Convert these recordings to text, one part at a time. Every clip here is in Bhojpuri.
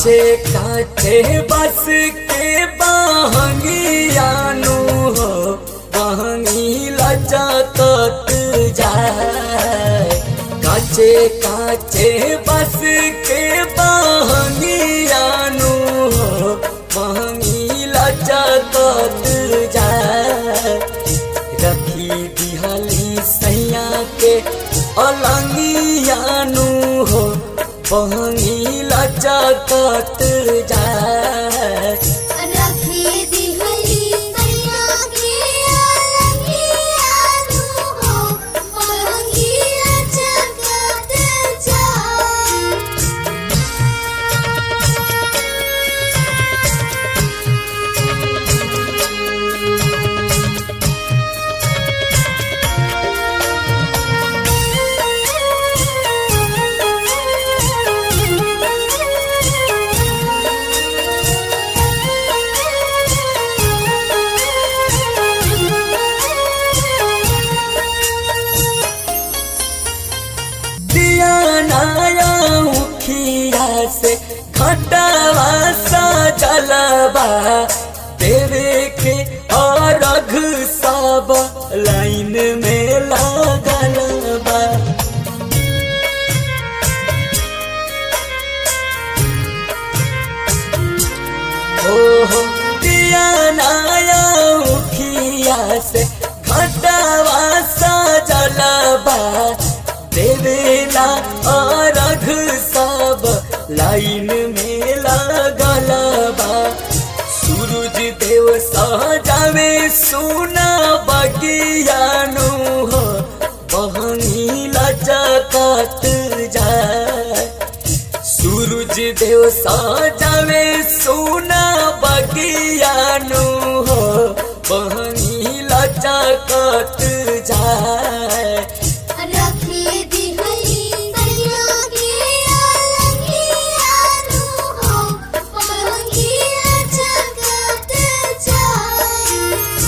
काचे काचे बस के बहंगियानु हो बहंगी लचकत जाए काचे काचे बस के बहंगियानु हो बहंगी लचकत जाए रखी दिहली सैया के अलंगियानु हो बहंगी लचकत जाए रखी दिहली सैया के अलगियानु हो बहंगी लचकत जाए दिया नया उखिया से घटवा सजलबा देवे के और रघ सब लाइन में लागल बा ओहो दिया नया उखिया से घटवा सजलबा देवेला और रघ सब लाइन में लागल बा सूरज देव सजावे सोना बगियानु हो बहनी लचकत जाए सूरज देव सजावे सोना बगियानु हो बहनी लचकत जाए रखी दिहली सैया के अलगियानु हो बहंगी लचकत जाए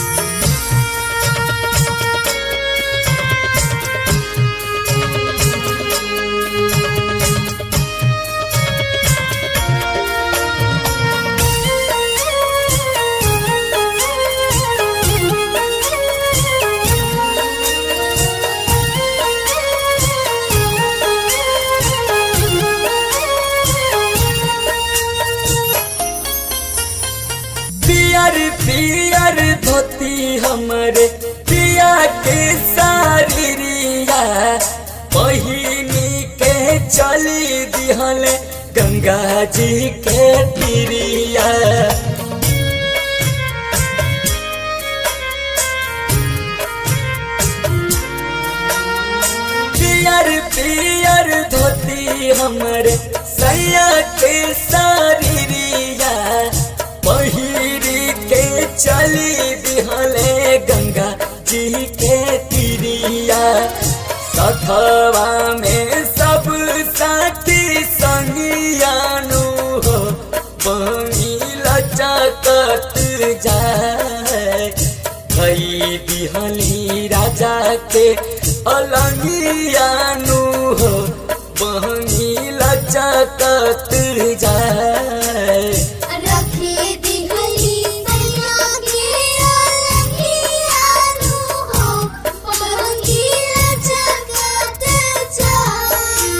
पियर पियर धोती हमरे पिया के सारिया बहिनी के चली दिहल गंगा जी के तिरिया पियर पियर धोती हमरे सैया के सारिया पहिरी के चली दिहले गंगा जी के तिरिया सखवा में सब साथी संगियानु हो बनी लचकत जाए कई दिहली राजा के अलंगियानु हो बहनी लचकत जाए रखी दिहली सैया के अलगियानु हो बहंगी लचकत जाए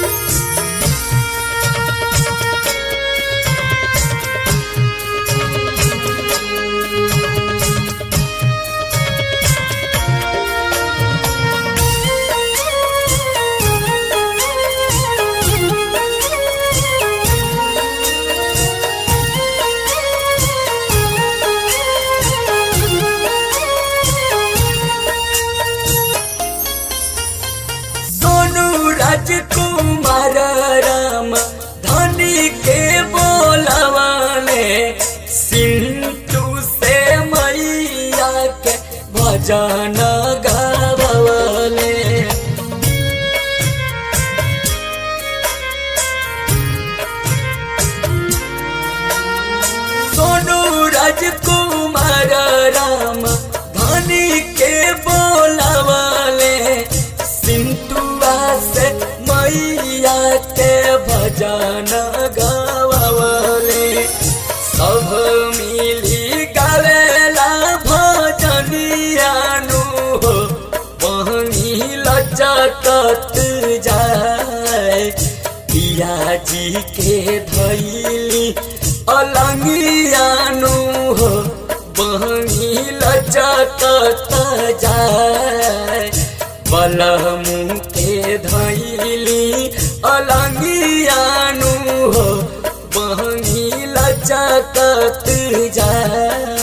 सोनू राजकुमार राम धनी के बोलवाले सिंटू से मैया के भजन गावले सोनू राजकुमार राम धनी के बोलवाले सिंटुआ से मैया के भजन गावले जाए बलमू के धैली अलंगियानु हो बहनी लचकत जाए